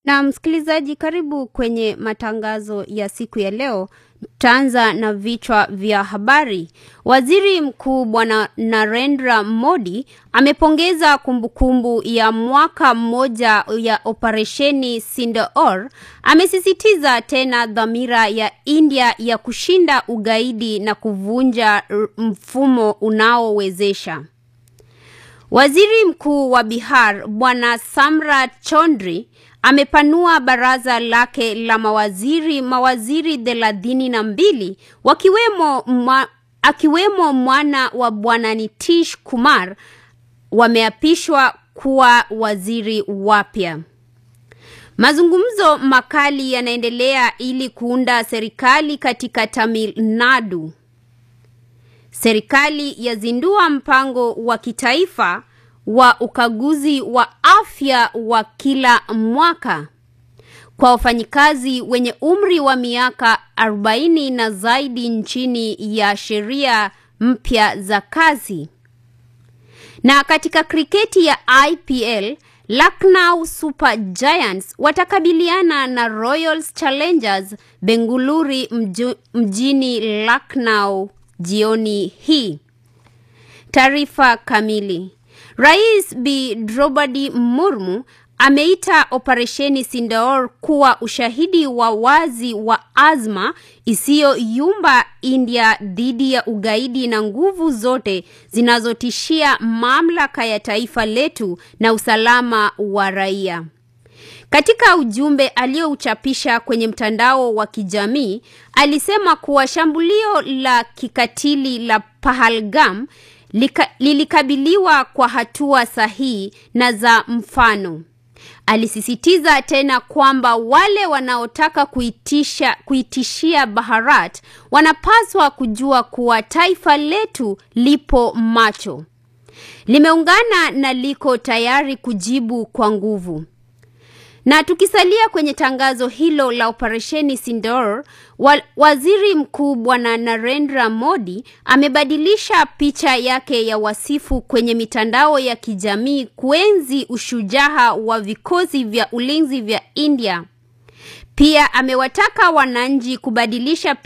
Na msikilizaji, karibu kwenye matangazo ya siku ya leo. Tutaanza na vichwa vya habari. Waziri Mkuu Bwana Narendra Modi amepongeza kumbukumbu ya mwaka mmoja ya operesheni Sindoor. Amesisitiza tena dhamira ya India ya kushinda ugaidi na kuvunja mfumo unaowezesha. Waziri Mkuu wa Bihar Bwana Samrat Chaudhry amepanua baraza lake la mawaziri mawaziri thelathini na mbili wakiwemo mwa, akiwemo mwana wa Bwana Nitish Kumar wameapishwa kuwa waziri wapya. Mazungumzo makali yanaendelea ili kuunda serikali katika Tamil Nadu. Serikali yazindua mpango wa kitaifa wa ukaguzi wa afya wa kila mwaka kwa wafanyikazi wenye umri wa miaka 40 na zaidi nchini ya sheria mpya za kazi. Na katika kriketi ya IPL, Lucknow Super Giants watakabiliana na Royal Challengers Bengaluru mju, mjini Lucknow jioni hii. Taarifa kamili. Rais Bi Draupadi Murmu ameita operesheni Sindoor kuwa ushahidi wa wazi wa azma isiyoyumba India dhidi ya ugaidi na nguvu zote zinazotishia mamlaka ya taifa letu na usalama wa raia. Katika ujumbe aliyouchapisha kwenye mtandao wa kijamii, alisema kuwa shambulio la kikatili la Pahalgam lika, lilikabiliwa kwa hatua sahihi na za mfano. Alisisitiza tena kwamba wale wanaotaka kuitisha, kuitishia Bharat wanapaswa kujua kuwa taifa letu lipo macho, limeungana na liko tayari kujibu kwa nguvu. Na tukisalia kwenye tangazo hilo la operesheni Sindoor, wa, waziri mkuu bwana Narendra Modi amebadilisha picha yake ya wasifu kwenye mitandao ya kijamii kuenzi ushujaa wa vikosi vya ulinzi vya India. Pia amewataka wananchi kubadilisha